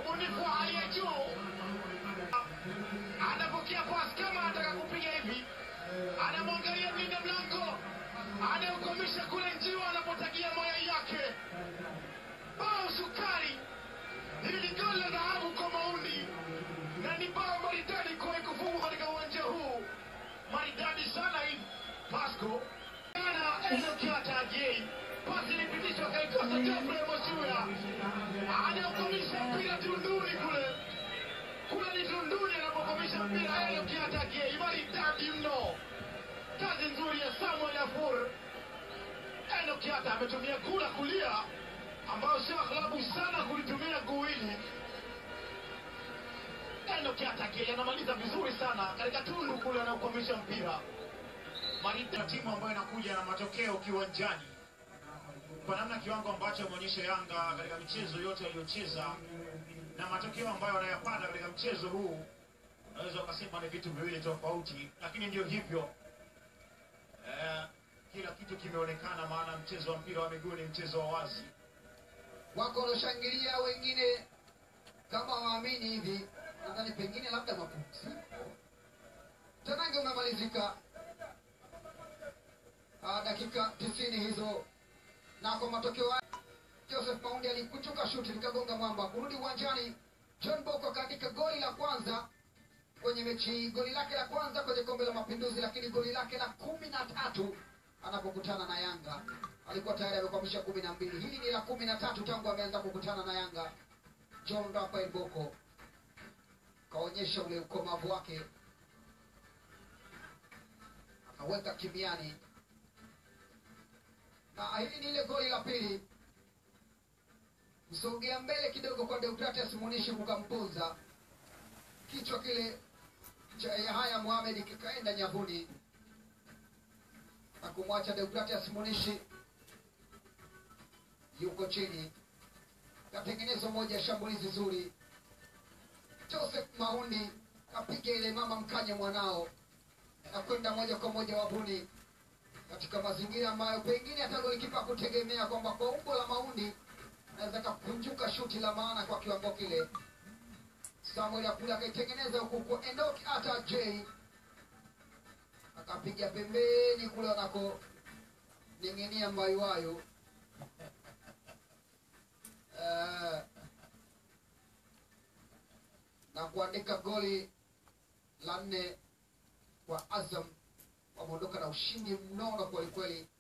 ubunifu wa hali ya juu. Anapokea pasi kama anataka kupiga hivi, anamwangalia mlinda mlango, anaukomisha kule njiwa anapotagia mayai yake. Bao sukari, hili ni goli la dhahabu kwa Maundi na ni bao maridadi kuwahi kufungwa katika uwanja huu, maridadi sana hivi. Pasco ana Ezekiel Ajei, pasi ilipitishwa kaikosa Geoffrey Mosuya, anaukomisha mpira tunduni kule kule ni tunduni anapokomisha mpira Ezekiel Ajei, maridadi mno. Kazi nzuri ya Samuel Afur. Eno Kiata ametumia kula kulia ambayo sio klabu sana kulitumia guu hili. Eno Kiata Gay anamaliza vizuri sana katika tundu kule anaokwamisha mpira. Marida timu ambayo inakuja na matokeo kiwanjani kwa namna kiwango ambacho ameonyesha Yanga katika michezo yote aliyocheza na matokeo ambayo wanayapata katika mchezo huu, unaweza ukasema ni vitu viwili tofauti, lakini ndio hivyo eh, kila kitu kimeonekana, maana mchezo wa mpira wa miguu ni mchezo wa wazi. wako wanaoshangilia wengine kama waamini hivi, nadhani pengine labda mapumziko. Tanange umemalizika Ah, dakika tisini hizo, na kwa matokeo haya Joseph Maundi alikuchuka shuti likagonga mwamba. Kurudi uwanjani, John Boko akaandika goli la kwanza kwenye mechi hii, goli lake la kwanza kwenye kombe la Mapinduzi, lakini goli lake la kumi na tatu anapokutana na Yanga. Alikuwa tayari amekwamisha kumi na mbili. Hili ni la kumi na tatu tangu ameanza kukutana na Yanga. John Rafael Boko kaonyesha ule ukomavu wake, akaweka kimiani, na hili ni ile goli la pili. Msogea mbele kidogo kwa Deogratias Munishi kukampunza kichwa kile cha Yahaya Mohamed kikaenda nyavuni na kumwacha Deogratias Munishi yuko chini. Katengenezwa moja ya shambulizi zuri. Joseph Maundi kapiga ile mama mkanye mwanao na kwenda moja kwa moja wavuni, katika mazingira ambayo pengine hata golikipa kutegemea kwamba kwa umbo la Maundi naweza kakunjuka shuti la maana kwa kiwango kile. Samuel Akula akaitengeneza huku kwa Enoch hata J akapiga pembeni kule wanako ning'inia mbayuwayo Eh, na kuandika goli la nne kwa Azam. Wameondoka na ushindi mnono kwelikweli.